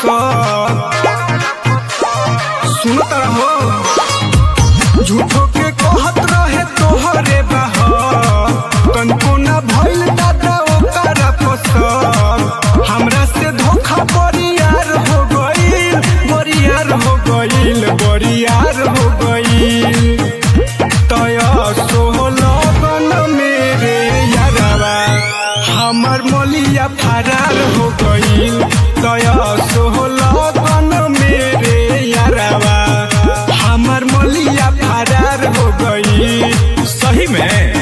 फसर सुनत रहो झूठो के कहत रहे तोहरे बहर तनको ना भइल दादा ओकर फसर हमरा से धोखा बरियार हो गइल बरियार हो गइल बरियार हो गइल तया सोहलगन मेरे यारवा हमर मोलिया फरार हो गइल तया सोहलगन मेरे यारवा हमर मोलिया फरार हो गइल सही में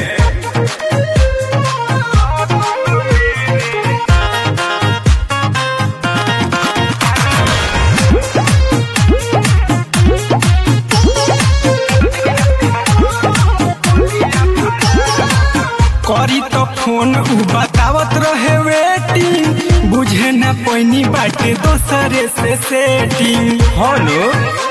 करी तो फोन उ बतावत रहे वेटिंग बुझे ना पैनी बाटे दोसरे से सेटिंग हेलो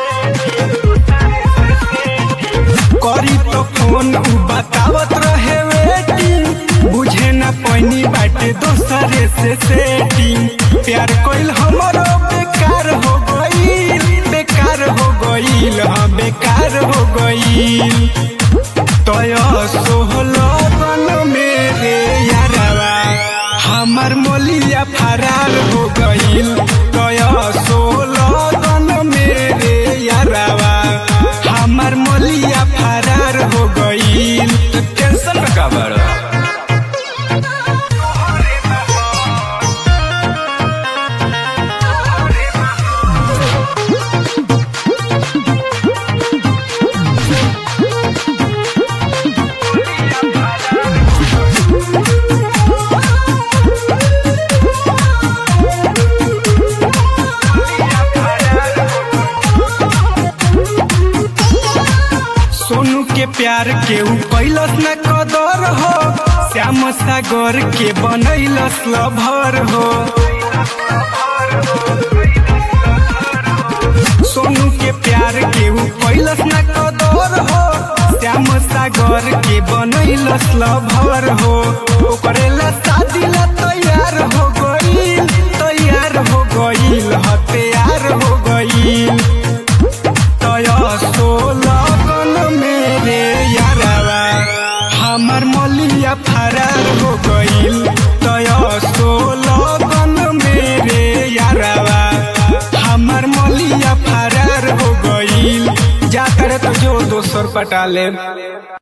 करी तो फोन उ बतावत रहे वेटिंग बुझे ना पैनी बाटे दोसरे से सेटिंग प्यार कइल हमरो बेकार हो गइल बेकार हो गइल हाँ बेकार हो गइल तया सोहलगन मेरे यारवा हमर मोलिया फरार हो गइल तया सोहलगन मेरे यारवा हमर मोलिया फरार हो गइल टेंशन में का बड़ा सोनू के प्यार के ऊ कैलस न कदर हो श्याम सागर के बनैलस लभर हो सोनू के प्यार के ऊ कैलस न कदर हो श्याम सागर के बनैलस लभर हो ओकरे ला शादी ला तैयार हो गइल तैयार हो गइल ह तैयार हो गइल तया सोलगन मेरे यारवा हमर मोलिया फरार हो गइल तया सोलगन मेरे यारवा हमर मोलिया फरार हो गइल जा करे तो जो दोसर पटा ले